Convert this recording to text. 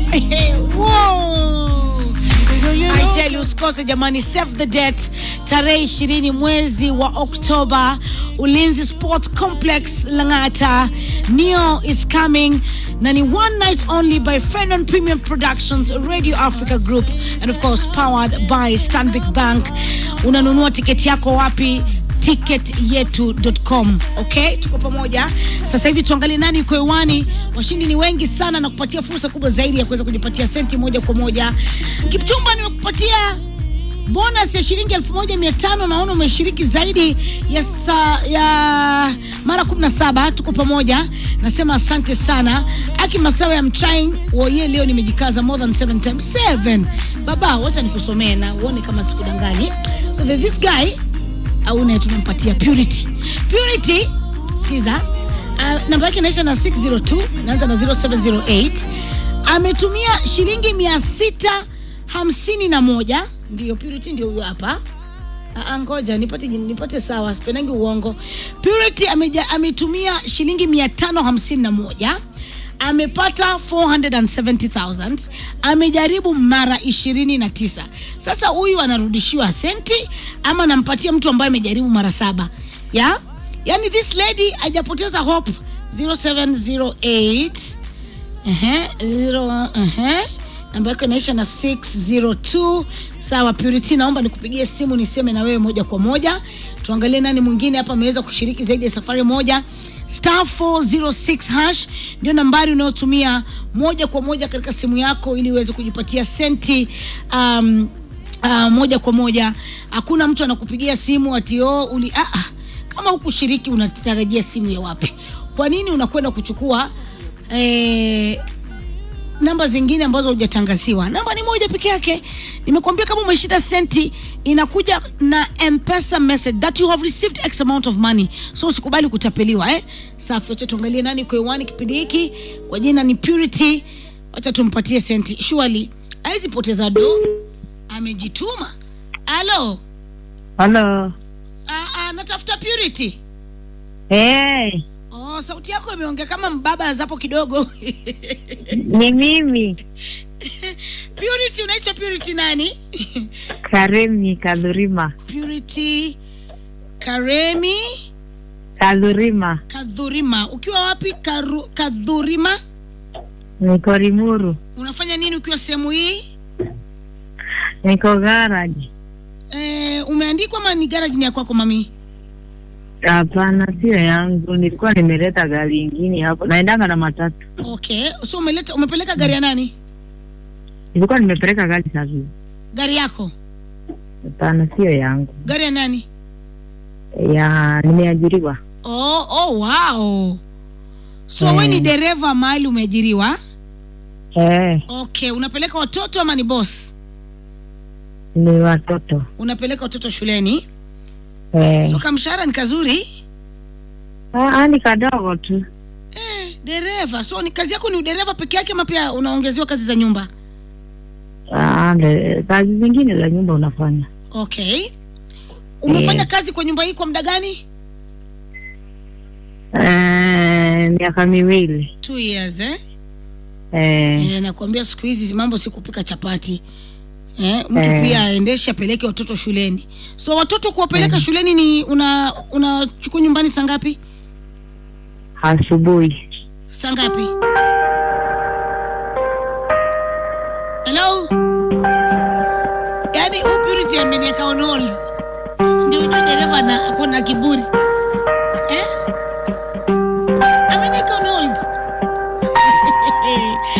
Whoa. I tell you, usikose jamani, save the date tarehe ishirini mwezi wa Oktoba, Ulinzi Sport Complex Lang'ata. Neo is coming na ni one night only by Fenon Premium Productions, Radio Africa Group and of course powered by Stanbic Bank. Unanunua tiketi yako wapi? ticketyetu.com. Okay, tuko pamoja. Sasa hivi tuangalie nani yuko hewani. Washindi ni wengi sana na kupatia fursa kubwa zaidi ya kuweza kujipatia senti moja kwa moja. Kipchumba, nimekupatia bonus ya shilingi elfu moja mia tano naona umeshiriki zaidi ya, sa, ya mara 17 tuko pamoja nasema asante sana aki masawa ya mtrying woye leo nimejikaza more than 7 times 7 baba wacha nikusomee na uone kama sikudanganyi so there's this guy au naye tunampatia purity purity sikiza uh, namba yake inaisha na 602 inaanza na 0708 ametumia shilingi mia sita hamsini na moja ndio purity ndio huyo hapa Ah, ngoja nipate nipate sawa sipendangi uongo purity ameja, ametumia shilingi mia tano hamsini na moja amepata 470000 amejaribu mara ishirini na tisa sasa huyu anarudishiwa senti ama anampatia mtu ambaye amejaribu mara saba ya yani this lady hajapoteza hope 0708 Ehe, zero, ehe. namba yako inaisha na 602 sawa purity naomba nikupigie simu niseme na wewe moja kwa moja tuangalie nani mwingine hapa ameweza kushiriki zaidi ya safari moja star 406 hash ndio nambari unayotumia moja kwa moja katika simu yako ili uweze kujipatia senti um, uh, moja kwa moja hakuna mtu anakupigia simu ati oh, uli ah, ah. kama hukushiriki unatarajia simu ya wapi kwa nini unakwenda kuchukua eh, namba zingine ambazo hujatangaziwa namba ni moja peke yake nimekuambia kama umeshinda senti inakuja na mpesa message that you have received x amount of money so usikubali kutapeliwa eh? safi wacha tuangalie nani kwa hewani kipindi hiki kwa jina ni purity wacha tumpatie senti surely hawezi poteza do amejituma alo Halo. Ah, ah, natafuta purity Hey, oh, sauti yako imeongea kama mbaba zapo kidogo ni mimi purity unaitwa purity nani Karemi Kadhurima. purity karemi Kadhurima. kadhurima ukiwa wapi Karu, kadhurima Niko Limuru. unafanya nini ukiwa sehemu hii Niko garage. e, umeandikwa ama ni garage ni ya kwako mami Hapana, sio yangu. Nilikuwa nimeleta gari ingine hapo. Naendanga na matatu. okay so umeleta umepeleka gari ya nani Nilikuwa nimepeleka gari safi. gari yako Hapana, sio yangu. gari ya nani Ya nimeajiriwa. oh, oh wow so Eh. we ni dereva mahali umeajiriwa Eh, okay unapeleka watoto ama ni boss ni watoto. unapeleka watoto shuleni Eh. so kamshahara ni kazuri Ah, ni kadogo tu. eh, dereva so ni kazi yako ni udereva peke yake ama pia unaongezewa kazi za nyumba Ah, le- kazi zingine za nyumba unafanya. okay umefanya Eh. kazi kwa nyumba hii kwa muda gani Eh, miaka miwili. two years eh? Eh, Eh, nakwambia siku hizi mambo si kupika chapati eh, mtu Eh. pia aendeshe apeleke watoto shuleni so watoto kuwapeleka shuleni ni una unachukua nyumbani saa ngapi asubuhi. saa ngapi hello yaani huyu purity amenieka on hold ndio ujue dereva na ako na kiburi eh? amenieka on